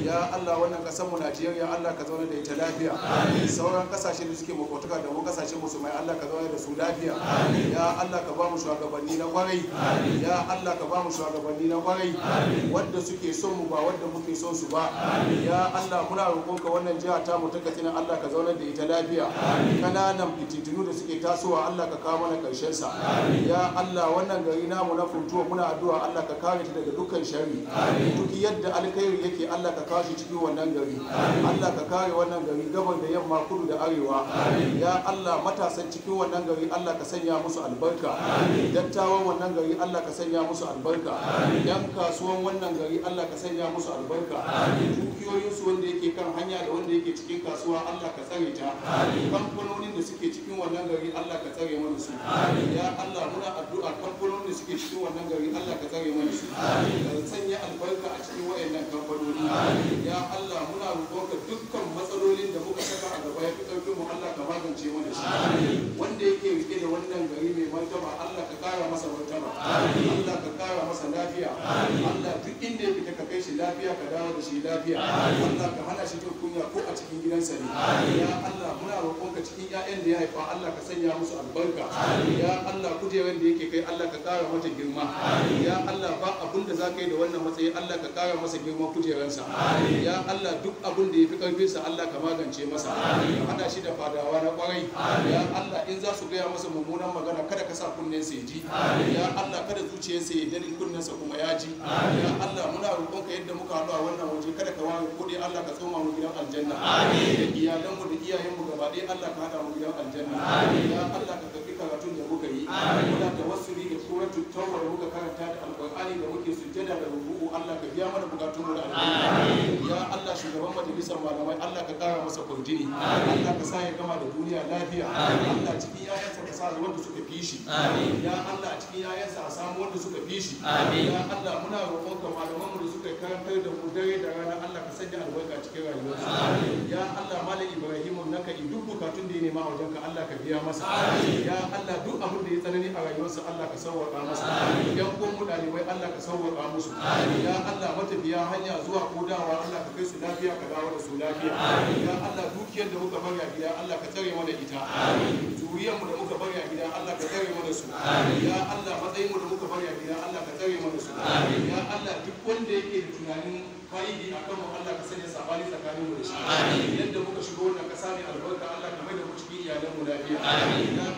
ya Allah wannan kasar mu Najeriya Allah ka zauna da ita lafiya sauran kasashe da suke makwataka da mu kasashen musulmai Allah ka zauna da su lafiya ya Allah ka ba mu shugabanni na kwarai ya Allah ka ba mu shugabanni na kwarai wanda suke son mu ba wanda muke son su ba ya Allah muna roƙonka wannan jiha ta mu ta Katsina Allah ka zauna da ita lafiya kananan fitintunu da suke tasowa Allah ka kawo mana karshen sa ya Allah wannan gari namu na funtuwa muna addu'a Allah ka kare ta daga dukkan sharri duk yadda alkhairi yake Allah ka kawo shi cikin wannan gari Allah ka kare wannan gari gaban da yamma kudu da arewa ya Allah matasan cikin wannan gari Allah ka sanya musu albarka dattawan wannan gari Allah ka sanya musu albarka yan kasuwan wannan gari Allah ka sanya musu albarka dukiyoyinsu wanda yake kan hanya da wanda yake cikin kasuwa Allah ka tsare ta kamfanonin da suke cikin wannan gari Allah ka tsare mana su ya Allah muna addu'a kamfanonin da suke cikin wannan gari Allah ka tsare mana su ka sanya albarka a cikin wayannan kamfanoni ya Allah muna roƙonka dukkan matsalolin da muka saka a gaba ya fi ƙarfin mu Allah ka magance mana shi wanda yake rike da wannan gari mai martaba Allah ka kara masa martaba Allah ka kara masa lafiya Allah duk inda ya fita ka kai shi lafiya ka dawo da shi lafiya Allah ka hana shi jin kunya ko a cikin gidansa ne ya Allah muna roƙonka cikin ƴaƴan da ya haifa Allah ka sanya musu albarka ya Allah kujerar da yake kai Allah ka kara mata girma ya Allah ba abun da za ka yi da wannan matsayi Allah ka kara masa girman kujerarsa ya Allah duk abun da ya fi ƙarfinsa Allah ka magance masa ka hada shi da fadawa na kwarai ya Allah in za su gaya masa mummunan magana kada ka sa kunnen sa ya ji ya Allah kada zuciyarsa ya dani kunnen sa kuma ya ji ya Allah muna roƙonka yadda muka haɗu a wannan waje kada ka ware ko dai Allah ka tsoma mu gidan aljanna da iyalanmu da iyayenmu gaba ɗaya Allah ka haɗa mu gidan aljanna ya Allah ka karɓi karatun da muka yi muna tawassuli da suratul tauba da muka karanta da alqur'ani da muke sujjada da rubu'u Allah ka biya mana bukatun mu da aljanna ya Allah shugaban majalisar malamai Allah ka kara masa kwarjini Allah ka sa ya gama da duniya lafiya Allah cikin yayansa ka sa wanda suka fi shi ya Allah cikin yayansa a samu wanda suka fi shi ya Allah muna roƙonka malaman mu da suka karantar da mu dare da rana Allah ka sanya albarka cikin rayuwarsu ya Allah malam Ibrahim naka in duk bukatun da ya nema a wajenka Allah ka biya masa ya Allah duk abin da ya tsanani a rayuwarsa Allah ka sauwaka masa yan uwan mu dalibai Allah ka sauwaka musu ya Allah matafiya hanya zuwa ko dawa Allah ka kai su lafiya ka dawo da su lafiya ya Allah dukiyar da muka bari a gida Allah ka tsare mana ita zuriyar mu da muka bari a gida Allah ka tsare mana su ya Allah matsayin mu da muka bari a gida Allah ka tsare mana su ya Allah duk wanda yake da tunanin fa'idi a kanmu Allah ka sanya sabani tsakanin mu da shi yadda muka shigo wannan kasa mai albarka Allah ka mai da mu cikin iyalan mu lafiya ya